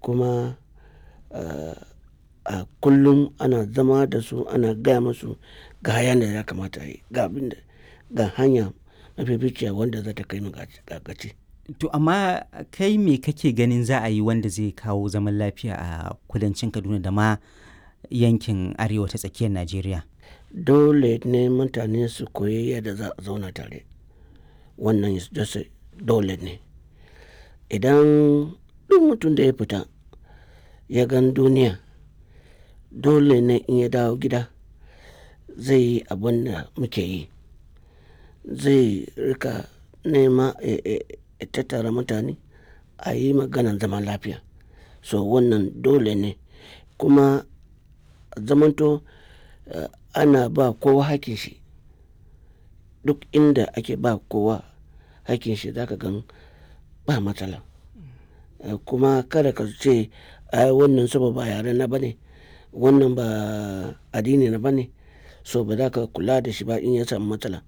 kuma a kullum ana zama da su ana gaya musu ga hayan da ya kamata a yi ga abin da ga hanya mafificiya wanda za ta kai mu ga gaci. To amma kai me kake ganin za a yi wanda zai kawo zaman lafiya a kudancin Kaduna da ma yankin arewa ta tsakiyar Najeriya? Dole ne mutane su koyi yadda za a zauna tare. Wannan dole ne. Idan duk mutum da ya fita ya gan duniya dole ne in ya dawo gida zai yi abin da muke yi. Zai rika nema ya tattara mutane a yi maganan zaman lafiya. So wannan dole ne kuma zamanto ana ba kowa hakkin shi. Duk inda ake ba kowa hakkin shi za ka gan ba matsala. Kuma kada ka ce ai wannan saboda ba yare na ba ne, wannan ba addini na ba ne so ba za ka kula da shi ba in ya samu matsala.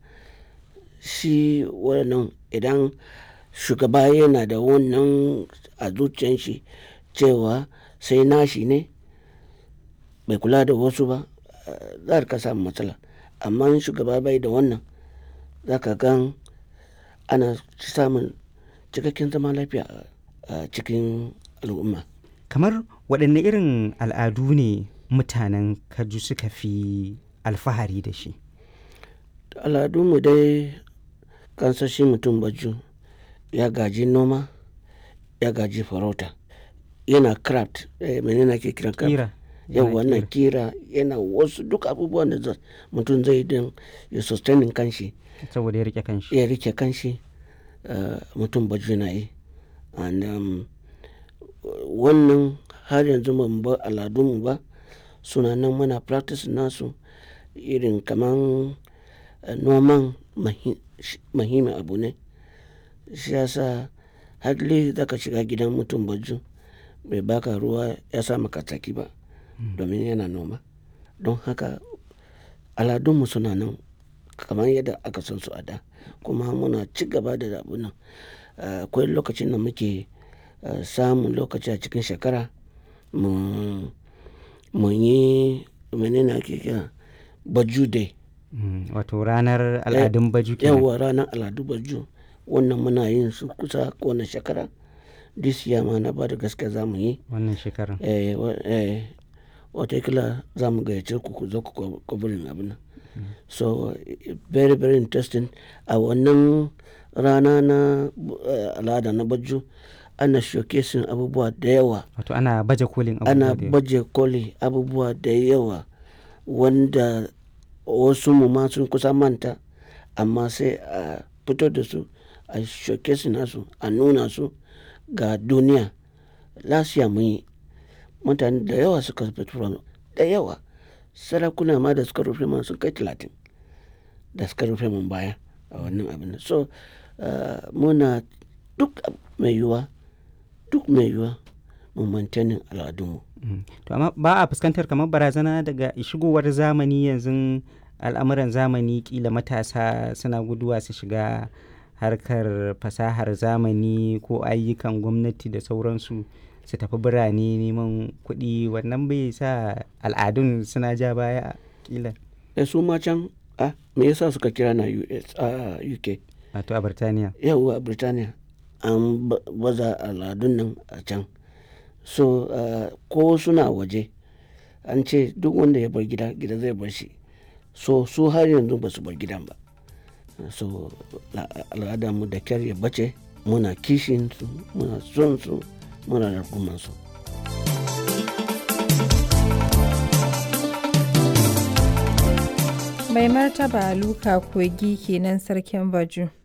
Shi wannan idan shugaba yana da wannan a zuciyan shi cewa sai nashi ne bai kula da wasu ba za ka samu matsala. Amma in shugaba bai da wannan za ka gan ana samun cikakken zaman lafiya a cikin al'umma. Kamar waɗanne irin al'adu ne mutanen Kaju suka fi alfahari da shi? Al'adunmu dai kansan shi mutum Baju ya gaji noma, ya gaji farauta, yana craft mene ne ake kiran craft? Ƙira. Yauwa yana ƙira yana wasu duk abubuwan da mutum zai yi don ya sustaining kanshi. Saboda ya riƙe kanshi. Ya riƙe kanshi mutum Baju na yi. And wannan har yanzu ba mu bar al'adunmu ba suna nan muna practice nasu irin kaman noman muhimmin abu ne. Shi ya sa hardly za ka shiga gidan mutum Baju bai baka ruwa ya sa maka tsaki ba domin yana noma. Don haka al'adunmu suna nan kamar yadda aka san su a da kuma muna ci gaba da abun nan. Akwai lokacin da muke samun lokaci a cikin shekara mu muyi mene ne ake kira Baju day. Wato ranar al'adun Baju kenan. Yauwa ranar al'adu Baju wannan muna yin su kusa kowane shekara. This year ma na bada gaskiya za mu yi. Wannan shekarar. Eh, eh watakila za mu gayyace ku ku zo ku covering abun nan. So very very interesting. A wannan rana na al'ada na Baju ana showcasing abubuwa da yawa. Wato ana baje kolin abubuwa Ana da yawa. baje koli abubuwa da yawa wanda wasu mu ma sun kusa manta amma sai a fito da su a showcasing nasu a nuna su ga duniya. Last year mun yi mutane da yawa suka fito da yawa. Sarakuna ma da suka rufe mana sun kai talatin da suka rufe mun baya a wannan abun nan. So muna duk mai yiwuwa duk mai yiwuwa mu maintaining al'adunmu. To amma ba a fuskantar kamar barazana daga shigowar zamani yanzu al'amuran zamani ƙila matasa suna guduwa su shiga harkar fasahar zamani ko ayyukan gwamnati da sauransu su tafi birane neman kuɗi wannan bai sa al'adun suna ja baya ƙila. Eh su ma can a me yasa suka kira na US a UK? Wato a Birtaniya. Yauwa a Birtaniya an baza al'adun nan a can. So ko suna waje an ce duk wanda ya bar gida gida zai bar shi. So su har yanzu ba su bar gidan ba. So al'adarmu da kyar ya bace muna kishin su muna son su muna rungumar su. Mai martaba Luka Kogi kenan sarkin Baju.